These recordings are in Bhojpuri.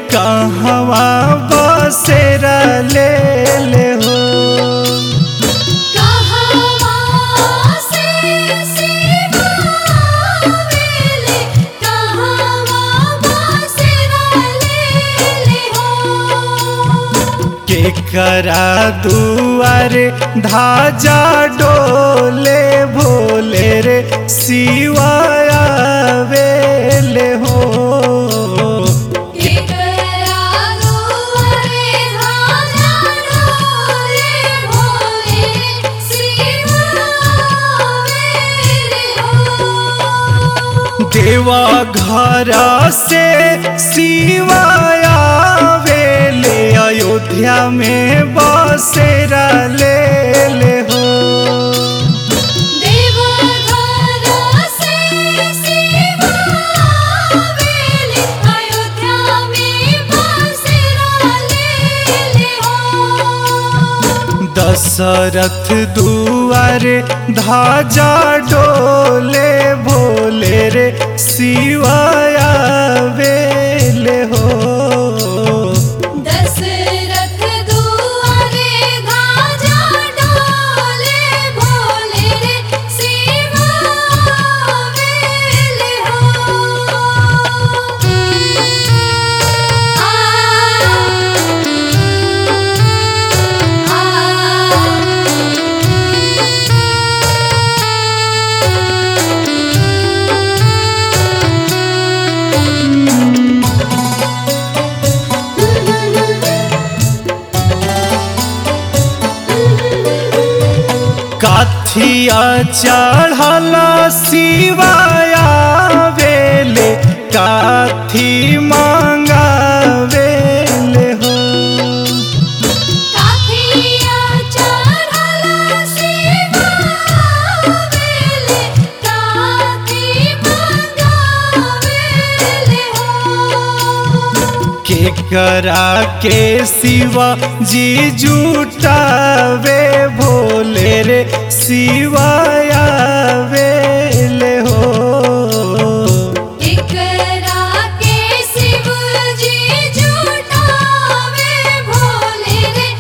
कहवा बसेरा ले ले हो कहवा से सिवावेले कहवा बसेरा लेले हो के करा दुआरे धाजा डोले भोले रे सिवाया वेले हो केकरा दुआरे धाजा डोले भोले सिवावेले हो देवा घर से सिवाया वेले अयोध्या में बसेरा ले ले हो देवघर से सिवावेले अयोध्या में बसेरा लेले हो दशरथ दुआरे धाजा डोले भोले रे सिवाया वेले हो दशरथ दुआरे धाजा डोले भोले रे सिवावेले हो आ काथिया चढ़ला सिवाया वेले काथी मांगा वेले हो काथिया चढ़ला सिवावेले काथी मंगावेले हो के करा के शिवा जी जुटावे भोले रे सिवाया वेले हो एकरा के शिव जी जुटावे भोले रे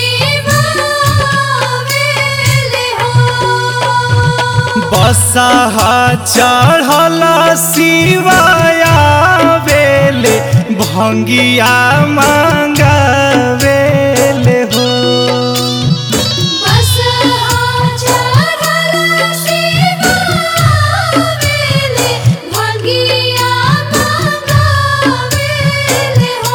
शिवावेले हो बसहा चढ़ला सिवाया वेले भंगिया मांगा वेले हो बस चढ़ला शिवावेले भंगिया मंगावेले हो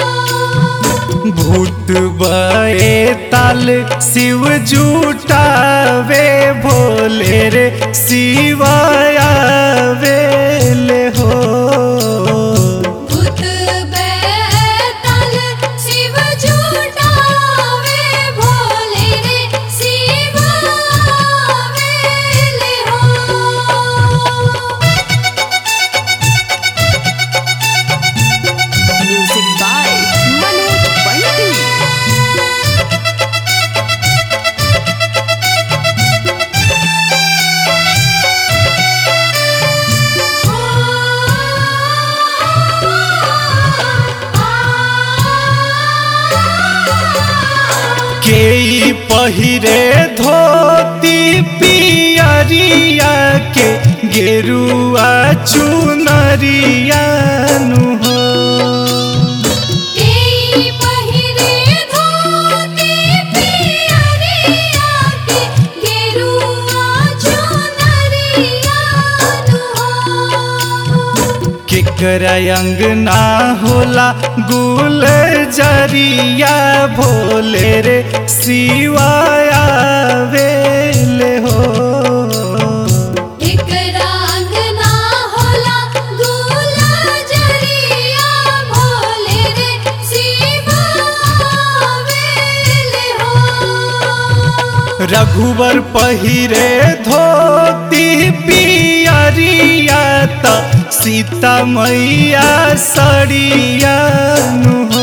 भूत बए ताल शिव जुटावे भोले रे सिवाया वेले हो भूत बैताल शिव जुटावे भोले रे शिवावेले हो Music by Manoj Bunty. के ई पहिरे धोती पियरिया के गेरुआ चुनरिया नु हो केई पहिरे धोती पियरिया के गेरुआ चुनरिया नु हो केकरा अंगना होला गुल जरिया भोले रे सिवाया वेले हो एक रंग ना होला दूल्हा जरिया भोले रे शिवावेले हो रघुवर पहिरे धोती पियरिया त सीता मैया सड़िया नु हो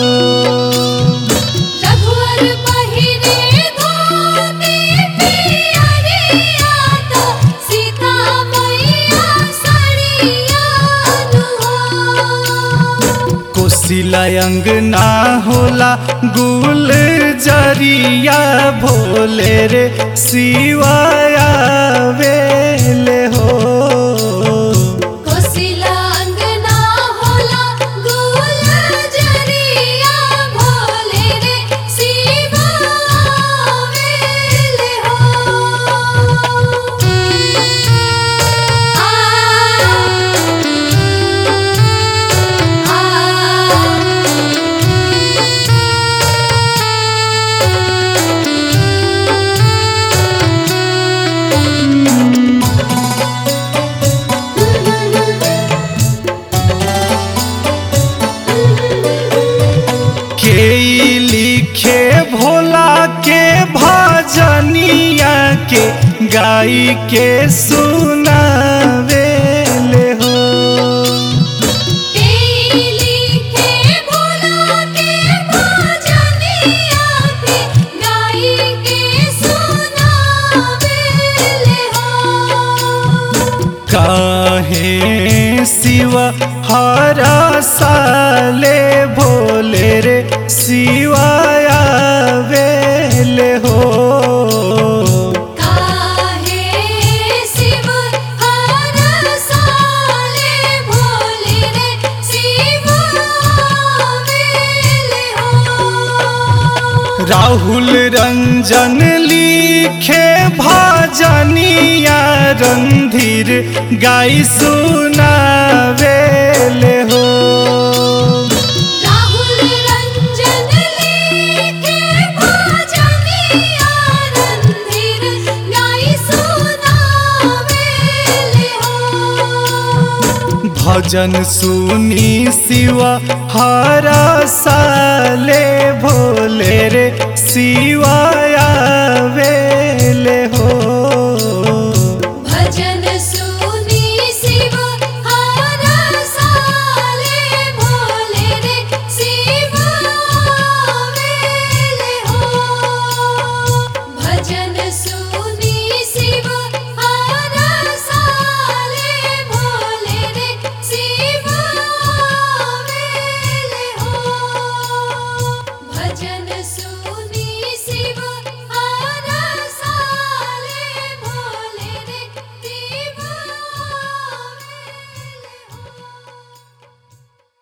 रघुवर पहिरे धोती पियरिया तो सीता मैया सड़िया नु हो कोसिला अंगना होला गुल जरिया भोले रे शिवाया वेले हो कोसिला अंगना होला गुल जरिया भोले रे शिवा वेले हो आ के ई लिखे भोला के भजनिया के गाई के सुनावेले हो तेली के भोला के भजनिया के गाई के सुनावेले हो काहे शिव हर साले भोले रे शिवाया वेले हो काहे शिव हर साले भोले रे शिव वेले हो राहुल रंजन लिखे भजनिया रंधीर गाई सुनावेले हो राहुल रंजन लिखे भजनिया रंधीर गाई सुनावेले हो भजन सुनी शिव हर साले भोले रे शिवाया